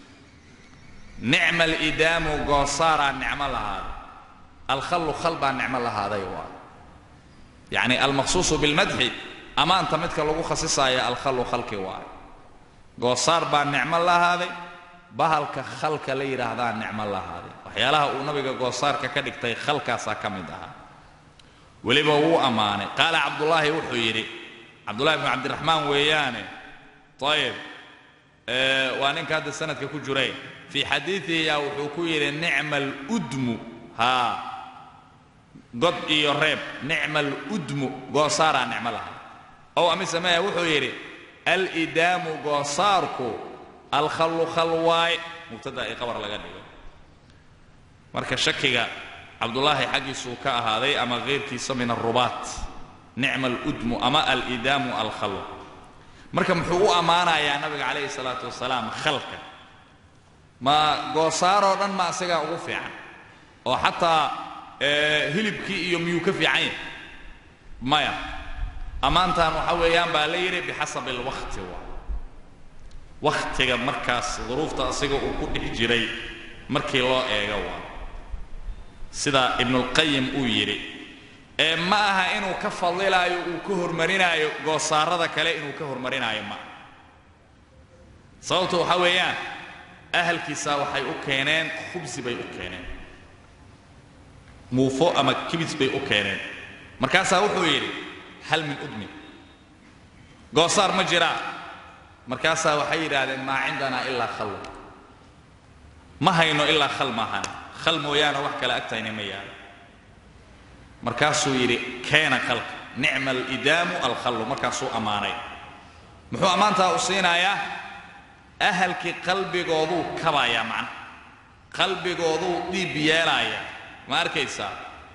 nicma alidaamu goosaaraa nicmo lahaaday alkhallu khal baa nicmo lahaaday waa yacni almaqsuusu bilmadxi ammaanta midka lagu khasisaayo alkhallu khalki waayo goosaar baa nicmo lahaaday bahalka khalka la yidhaahdaa nicmo lahaaday waxyaalaha uu nabiga goosaarka ka dhigtay khalkaasaa ka mid ahaa weliba wuu ammaanay qaala cabdullaahi wuxuu yidhi cabdullahi bnu cabdiraxmaan weeyaane ayib waa ninka hadda sanadka ku jiray fii xadiidihi yaa wuxuu ku yidhi nicma aludmu haa god iyo reeb nicma aludmu goosaaraa nicmo lahaa ow amise maya wuxuu yidhi alidaamu goosaarku alkhallu khalwaay mubtada ay qabar laga dhigo marka shakiga cabdullaahi xaggiisuu ka ahaaday ama keyrkiisa min arubaat nicma aludmu ama alidaamu alkhalw marka muxuu u ammaanayaa nabiga calayhi salaatu wasalaam khalka ma goosaaroo dhan ma isagaa ugu fiican oo xataa hilibkii iyo miyuu ka fiican yahay maya ammaantan waxa weeyaan baa la yidhi bixasabi alwaqti waa wakhtiga markaas duruufta asiga uu ku dhex jiray markii loo eego waa sida ibnulqayim uu yidhi ee ma aha inuu ka fadilaayo uu ka hormarinaayo goosaarada kale inuu ka hormarinaayo ma sababtu waxaa weeyaan ahalkiisa waxay u keeneen khubsi bay u keeneen muufo ama kibis bay u keeneen markaasaa wuxuu yidhi hal min udmin goosaar ma jiraa markaasaa waxay yidhaahdeen maa cindanaa ilaa khalwa ma hayno ilaa khal maahan khal mooyaane wax kale agtayna ma yaalo markaasuu yidhi keena khalka nicma alidaamu alkhallu markaasuu ammaanay muxuu ammaantaa u siinayaa ahalkii qalbigooduu kabayaa macna qalbigooduu dhiib yeelaaya ma arkaysaa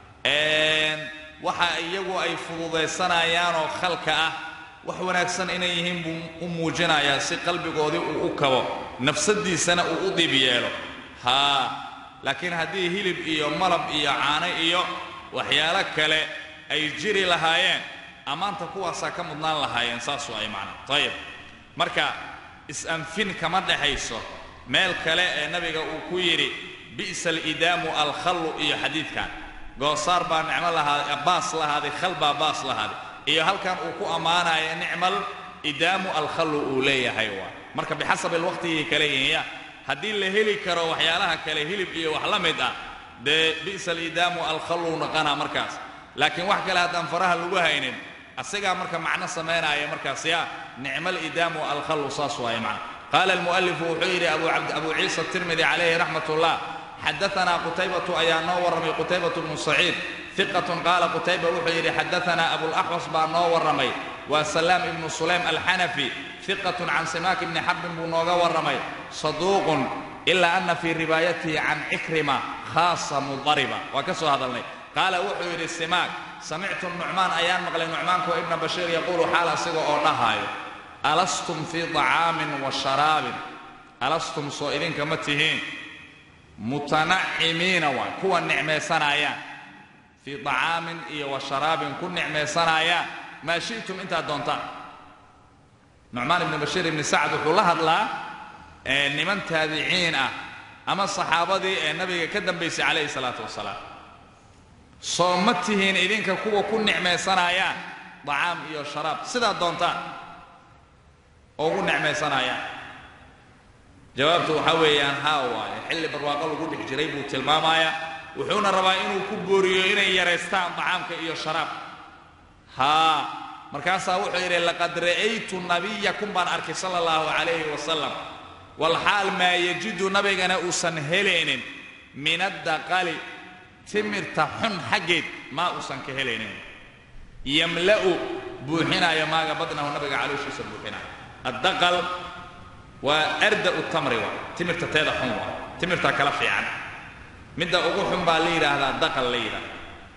waxa iyagu ay fududaysanayaanoo khalka ah wax wanaagsan inay yihiin buu u muujinayaa si qalbigoodii uu u kabo nafsaddiisana uu u dhiib yeelo haa laakiin haddii hilib iyo malab iyo caano iyo waxyaalo kale ay jiri lahaayeen ammaanta kuwaasaa ka mudnaan lahaayeen saasuu ay macna ayib marka is-anfin kama dhexayso meel kale ee nabiga uu ku yidhi bi'sa alidaamu alkhallu iyo xadiidkan goosaar baa nicmo lahaaday baas lahaaday khal baa baas lahaaday iyo halkan uu ku ammaanaya nicmal idaamu alkhallu uu leeyahay waa marka bixasabi alwaqtigii kale yihinya haddii la heli karo waxyaalaha kale hilib iyo wax la mid ah dee bi'sa alidaamu alkhallu naqanaa markaas laakiin wax kale haddaan faraha lagu haynin asigaa marka macno samaynaya markaas ya nicma alidaamu alkhallu saas waaye macna qaala almu'alifu wuxuu yidhi abu ciisa tirmidi calayhi raxmat ullah xadaanaa qutaybatu ayaa noo warramay qutaybatu bnu saciid iqatun qaala qutayba wuxuu yidhi xadaanaa abulaxwas baa noo warramay waa salaam ibnu sulaym alxanafi iqatun can simaak ibni xarbin buu nooga warramay saduuqun ilaa ana fii riwaayatihi can cikrima khaasa mudariba waa ka soo hadalnay qaala wuxuu yidhi simaak samictu nucmaan ayaan maqlay nucmaanko ibna bashiir yaquulu xaal asiga oo dhahaayo alastum fii طacaamin wa sharaabin alastum soo idinka ma tihiin mutanacimiina waay kuwa nicmaysanayaan fii طacaamin iyo wa sharaabin ku nicmaysanayaan maa shi'tum intaad doontaan nucmaan ibni bashiir ibni sacd wuxuu la hadlaa niman taabiciin ah ama saxaabadii ee nabiga ka dambaysay calayhi salaatu wasalaam soo ma tihiin idinka kuwa ku nicmaysanayaan dacaam iyo sharaab sidaa doontaan oo ugu necmaysanayaan jawaabtu waxaa weeyaan haa waaye xilli barwaaqo lagu dhex jiray buu tilmaamayaa wuxuuna rabaa inuu ku booriyo inay yaraystaan dacaamka iyo sharaab haa markaasaa wuxuu yidhi laqad ra'aytu nabiyakum baan arkay sala allahu calayhi wasalam walxaal maa yajidu nabigana uusan helaynin min addaqali timirta xun xaggeed maa uusan ka helaynin yamla'u buuxinaayo maaga badnahu nabiga calooshiisa buuxinaayo addaqal waa arda'u tamri waa timirta teeda xun waa timirta kala fiican midda ugu xun baa la yidhaahdaa daqal la yidhahda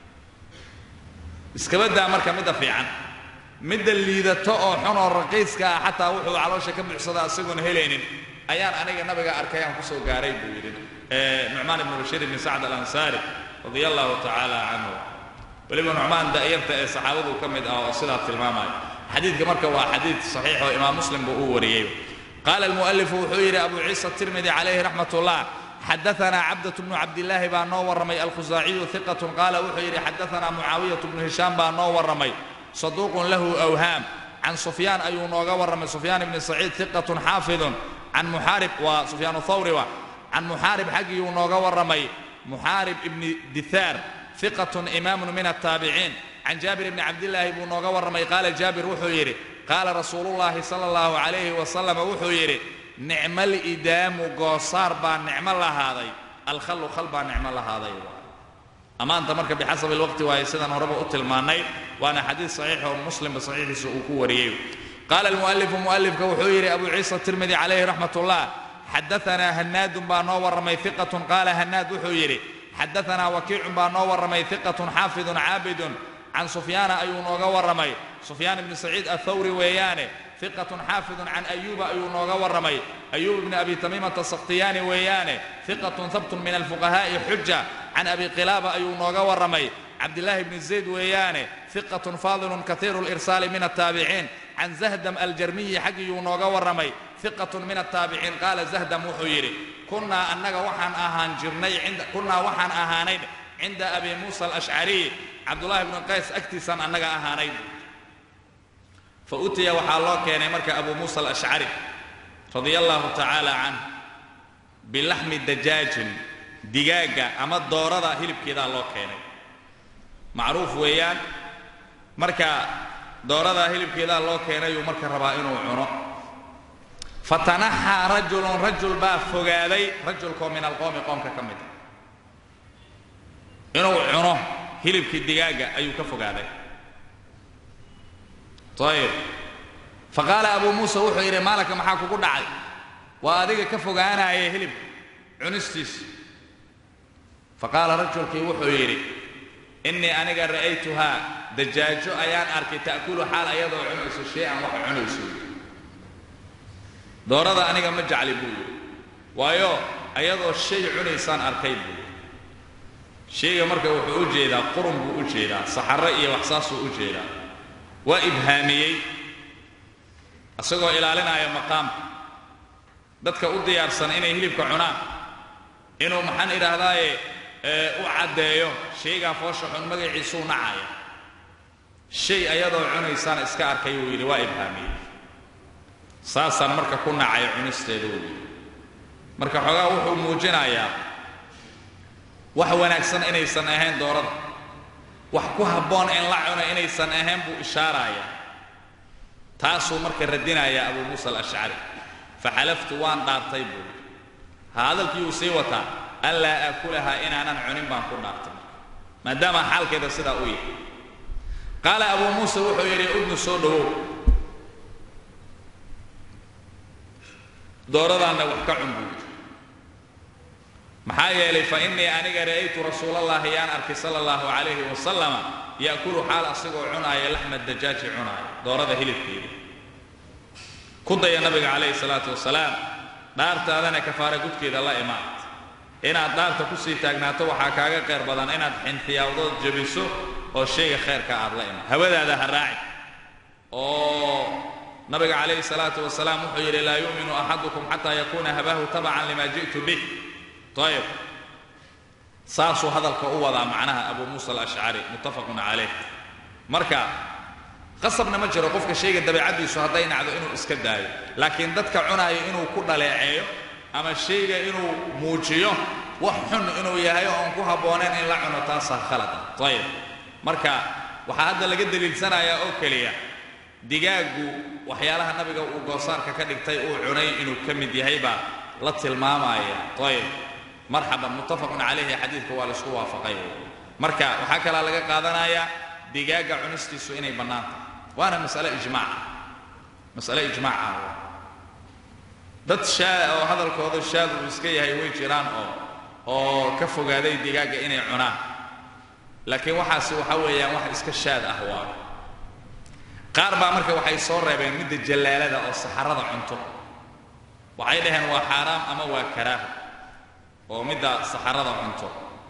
iskabadaa marka midda fiican midda liidato oo xun oo raqiiska ah xataa wuxuu caloosha ka buuxsadaa isagoon helaynin ayaan aniga nabiga arkay aan kusoo gaaray buu yidhi nucmaan ibnu bashiir ibni sacd alansaari radia allahu tacaala canhu weliba nucmaan da'yarta ee saxaabadu ka mid ah oo sidaa tilmaamaya xadiidka marka waa xadiid saxiix oo imaam muslim buu u wariyey qaala almu'alifu wuxuu yidhi abu ciisa tirmidi calayhi raxmat ullah xadaanaa cabdة bnu cabdilaahi baa noo warramay alkhusaaciyu iqat qaala wuxuu yidhi xadaanaa mucaawiyat bnu hishaam baa noo warramay saduuqun lahu awhaam can sufyaan ayuu nooga warramay sufyaan ibni saciid iqatun xaafidun can muxaarib waa sufyaan thawri wa can muxaarib xaggiyuu nooga warramay muxaarib ibni dithaar iqatun imaamun min attaabiciin can jaabir ibni cabdilaahi buu nooga warramay qaala jaabir wuxuu yidhi qaala rasuulullaahi sala allahu calayhi wasalam wuxuu yidhi nicmal idaamu goosaar baa nicmo lahaaday alkhallu khal baa nicmo lahaaday ammaanta marka bixasabi lwaqti waaye sidaan horeba u tilmaannay waana xadiid saxiix oo muslimba saxiixiisa uu ku wariyey qaala almu'alifu mu'alifka wuxuu yidhi abu ciisa tirmidi calayhi raxmat ullah xadaanaa hanaadun baa noo warramay iqatun qaala hanaad wuxuu yidhi xadaanaa wakiicun baa noo warramay iqatun xaafidun caabidun can sufyaana ayuu nooga warramay sufyaan ibni saciid athawri weeyaane iqatun xaafidun can ayuuba ayuu nooga warramay ayuub ibni abi tamiimata sakhtiyaani weeyaane iqatun habtun min alfuqahaa'i xuja can abi qilaaba ayuu nooga warramay cabdillaahi bni zayd weeyaane iqatun faadilun kaiiru lirsaali min attaabiciin can zahdam aljarmiyi xaggiyuu nooga warramay iqatun min attaabiciin qaala zahdam wuxuu yidhi kunnaa annaga waxaan ahaan jirnay kunnaa waxaan ahaanay cinda abi muusa alashcariy cabdullaahi bni qays agtiisaan annaga ahaanay fa utiya waxaa loo keenay marka abu muusa alashcari radia allahu tacaala canh bilaxmi dajaajin digaagga ama doorada hilibkeedaa loo keenay macruuf weeyaan marka dooradaa hilibkeedaa loo keenayuu marka rabaa inuu cuno fatanaxaa rajulun rajul baa fogaaday rajulkoo min alqowmi qoomka ka mid a inuu cuno hilibkii digaagga ayuu ka fogaaday ayib fa qaala abuu muusa wuxuu yidhi maalanka maxaa kugu dhacay waa adiga ka fogaanaya hilibka cunistiisa fa qaala rajulkii wuxuu yidhi innii aniga ra'aytuhaa dajaajo ayaan arkay ta'kulu xaal ayadoo cunayso shay-an wax cunayso doorada aniga ma jecli buu yidhi waayo ayadoo shay cunaysaan arkay buu yidhi shayga marka wuxuu u jeedaa qurun buu u jeedaa saxarro iyo wax saasuu u jeedaa waa ibhaamiyey isagoo ilaalinaya maqaamka dadka u diyaarsan inay hilibka cunaan inuu maxaan idhaahdaaye u caddeeyo shaygaa foosha xun magaciisuu nacaya shay ayadoo cunaysaan iska arkay wuu yidhi waa ibhaamiyey saasaan marka ku nacay cunisteeda wuu yidhi marka xoogaa wuxuu muujinayaa wax wanaagsan inaysan ahayn doorada wax ku habboon in la cuno inaysan ahayn buu ishaarayaa taasuu marka radinayaa abuu muusa alashcari faxalaftu waan dhaartay buu ha hadalkii uu sii wataa an laa aakulahaa inaanan cunin baan ku dhaartay maadaama xaalkeeda sidaa u yahay qaala abuu muusa wuxuu yidhi udnu soo dhowow dooradaanna wax ka cun buu yidhi maxaa yeelay fa innii aniga ra'aytu rasuulallaahi yaan arkay sala allahu calayhi wasalama ya'kulu xaal asigoo cunaaya laxma dajaaji cunaaya doorada hilibkeeda ku daya nabiga calayhi salaatu wasalaam dhaartaadana kafaara gudkeeda la imaad inaad dhaarta kusii taagnaato waxaa kaaga qayr badan inaad xinfiyaawdood jebiso oo shayga khayrka aad la imaad hawadaada ha raaci oo nabiga calayhi salaatu wasalaam wuxuu yidhi laa yu'minu axadukum xataa yakuuna habaahu tabacan lima ji'tu bih ayib saasuu hadalka u wadaa macnaha abu muusa alashcari muttafaqun calayh marka qasabna ma jiro qofka shayga dabeicaddiisu hadday nacdo inuu iska daayo laakiin dadka cunaayo inuu ku dhaleeceeyo ama shayga inuu muujiyo wax xun inuu yahay oo aan ku habboonayn in la cuno taasaa khalada ayib marka waxaa hadda laga daliilsanayaa oo keliya digaaggu waxyaalaha nabiga uu goosaarka ka dhigtay uu cunay inuu ka mid yahay baa la tilmaamaya ayib marxaban muttafaqun calayhi xadiidka waa laisku waafaqay marka waxaa kalaa laga qaadanayaa digaagga cunistiisu inay bannaan tahay waana masale ijmaaca masale ijmaaca dad shaa oo hadalkooda shaad uu iska yahay way jiraan oo oo ka fogaaday digaagga inay cunaan laakiin waxaasi waxa weeyaan wax iska shaad ah waa qaar baa marka waxay soo reebeen midda jallaalada oo saxarada cunto waxay dhaheen waa xaaraam ama waa karaaho oo midda saxarada cunto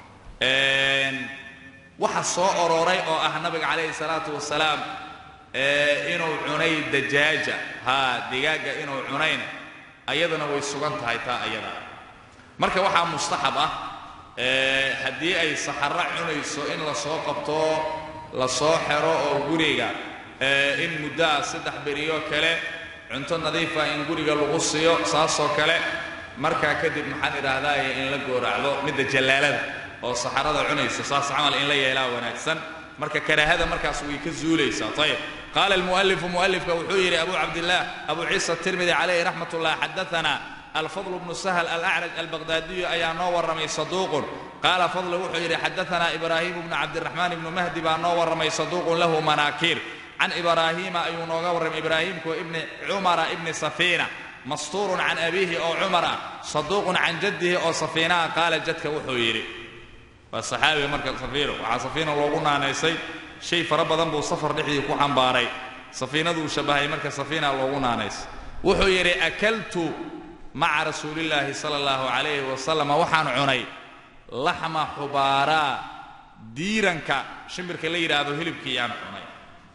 waxa soo orooray oo ah nabiga calayhi salaatu wasalaam inuu cunay dajaaja haa digaagga inuu cunayna ayadana way sugan tahay taa ayada marka waxaa mustaxab ah haddii ay saxaro cunayso in la soo qabto la soo xero oo guriga in muddoa saddex beriyo kale cunto nadiifa in guriga lagu siiyo saasoo kale markaa kadib maxaan idhaahdaaye in la gooracdo midda jallaalada oo saxarada cunaysa saas camal in la yeelaa wanaagsan marka karaahada markaas way ka zuulaysaa ayib qaala almu'alifu mu'alifka wuxuu yidhi abu cabdillaah abu ciisa tirmidi calayhi raxmat ullah xadaana alfadl bnu sahl alacraj albaqdaadiyu ayaa noo warramay saduuqun qaala fadl wuxuu yidhi xadaana ibraahimu bnu cabdiraxmaan ibnu mahdi baa noo warramay saduuqun lahu manaakiir can ibraahiima ayuu nooga warramay ibraahiimku ibni cumara ibni safiina mastuurun can abiihi oo cumar ah saduuqun can jaddihi oo safiinaha qaala jadka wuxuu yidhi waa saxaabiga marka safiino waxaa safiina loogu naanaysay shay fara badan buu safar dhexdii ku xambaaray safiinaduu shabbahay marka safiina loogu naanaysay wuxuu yidhi akaltu maca rasuulillaahi sala allahu calayhi wasalam waxaan cunay laxma xubaaraa diiranka shimbirka la yidhaahdo hilibkii yaan cunay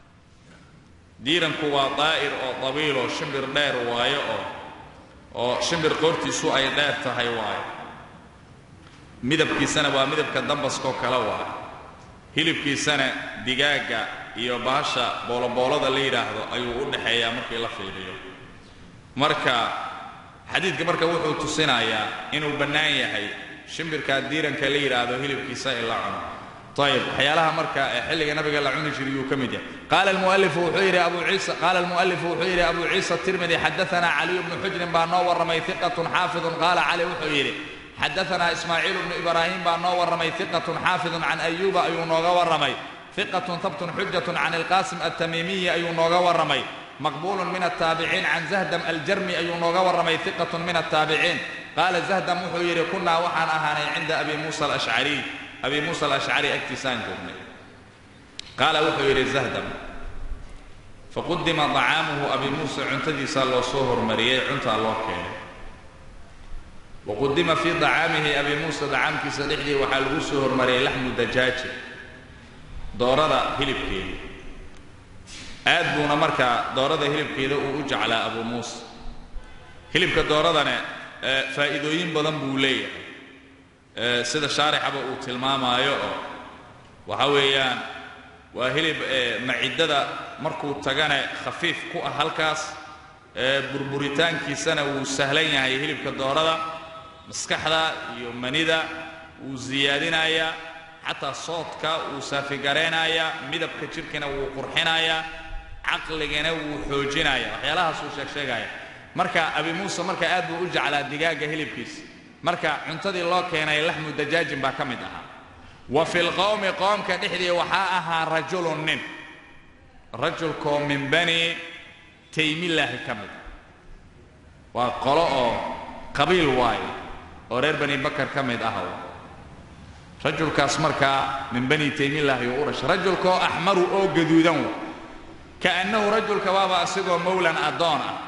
diiranku waa daa'ir oo dabiiloo shimbir dheer waayo oo oo shimbir qoortiisu ay dheer tahay waayo midabkiisana waa midabka dambaskoo kale waayo hilibkiisana digaagga iyo bahasha booloboolada la yidhaahdo ayuu u dhaxeeyaa markii la fiiriyo marka xadiidka marka wuxuu tusinayaa inuu bannaan yahay shimbirkaa diiranka la yidhaahdo hilibkiisa in la cuno ayib waxyaalaha marka xilliga nabiga la cuni jiray yuu ka mid yahay qaala almualifu wuxuu yidhi abu ciisa qaala almu'alifu wuxuu yidhi abu ciisa tirmidi xadaana caliyu bnu xujrin baa noo warramay hiqatun xaafidun qaala cali wuxuu yidhi xadaana ismaaciil bnu ibraahim baa noo warramay hiqatun xaafidun can ayuuba ayuu nooga warramay hiqatun habtun xujatun can ilqaasim altamiimiyi ayuu nooga warramay maqbuulun min altaabiciin can zahdam aljarmi ayuu nooga warramay hiqatun min altaabiciin qaala zahdam wuxuu yidhi kunnaa waxaan ahaanay cinda abi muusa alashcariy abi muusa alashcari agtiisaan joognay qaala wuxuu yidhi zahdam faqudima dacaamuhu abi muusa cuntadiisaa loo soo hormariyey cuntaa loo keenay waqudima fii dacaamihi abi muusa dacaamkiisa dhexdii waxaa lagu soo hormariyey laxmu dajaaji doorada hilibkeeda aad buuna markaa doorada hilibkeeda uu u jeclaa abu muusa hilibka dooradane faa'iidooyin badan buu leeyahay sida shaarixaba uu tilmaamaayo oo waxa weeyaan waa hilib maciddada markuu tagane khafiif ku ah halkaas burburitaankiisana wuu sahlan yahay hilibka doorada maskaxda iyo manida wuu siyaadinayaa xataa soodka wuu saafigaraynayaa midabka jidhkana wuu qurxinayaa caqligana wuu xoojinaya waxyaalahaasuu sheeg sheegaya marka abi muuse marka aad buu u jeclaa digaagga hilibkiisa marka cuntadii loo keenay laxmu dajaajin baa ka mid ahaa wa fi lqowmi qoomka dhexdii waxaa ahaa rajulun nin rajulkoo min bani taymillaahi ka mid waa qolo oo qabiil waayo oo reer bani bakar ka mid ah rajulkaas markaa min bani taymillaahi uu u dhashay rajulkaoo axmaru oo gaduudan wa kaannahu rajulka waaba asigoo mowlan addoon ah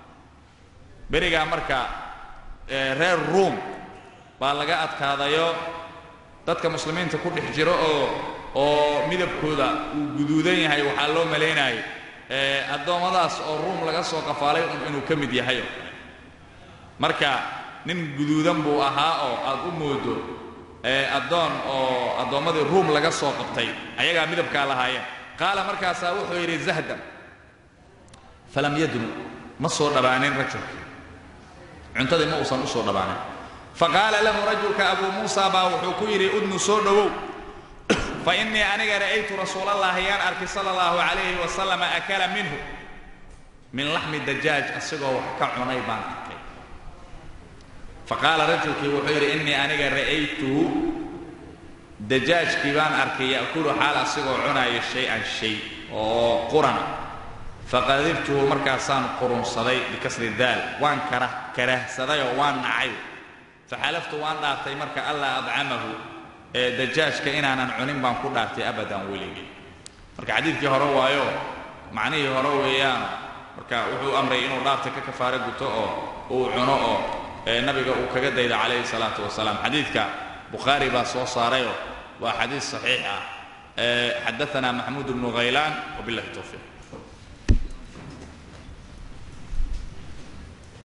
berigaa marka reer ruum baa laga adkaadayo dadka muslimiinta ku dhex jiro oo oo midabkooda uu guduudan yahay waxaa loo malaynayay addoommadaas oo ruum laga soo qafaalay un inuu ka mid yahay oo kale marka nin guduudan buu ahaa oo aad u moodo addoon oo addoommadii ruum laga soo qabtay ayagaa midabkaa lahaayeen qaala markaasaa wuxuu yidhi zahdan falam yadnu ma soo dhabaanin rajulkii cuntadii ma uusan u soo dhabaanin faqaala lahu rajulka abuu muusa baa wuxuu ku yidhi udnu soo dhowow fa innii aniga ra'aytu rasuulallaahi yaan arkay sala allahu calayhi wasalam akala minhu min laxmi dajaaj asigoo wax ka cunay baan arkay faqaala rajulkii wuxuu yidhi innii aniga ra'aytuhu dajaajkii baan arkay ya'kulu xaal asigoo cunaayo shay-an shay oo qurana faqadibtuhu markaasaan qurunsaday bikasri daal waan kara karahsadayoo waan nacay faxalaftu waan dhaartay marka allaa adcamahu ee dajaajka inaanan cunin baan ku dhaartay abadan weligii marka xadiidkii hore waayo macnihii hore weeyaano marka wuxuu amray inuu dhaarta ka kafaaro guto oo uu cuno oo nabiga uu kaga daydo calayhi salaatu wasalaam xadiidka bukhaari baa soo saarayoo waa xadiis saxiix ah xadaana maxmuud bnu khaylaan wabillahi towfiiq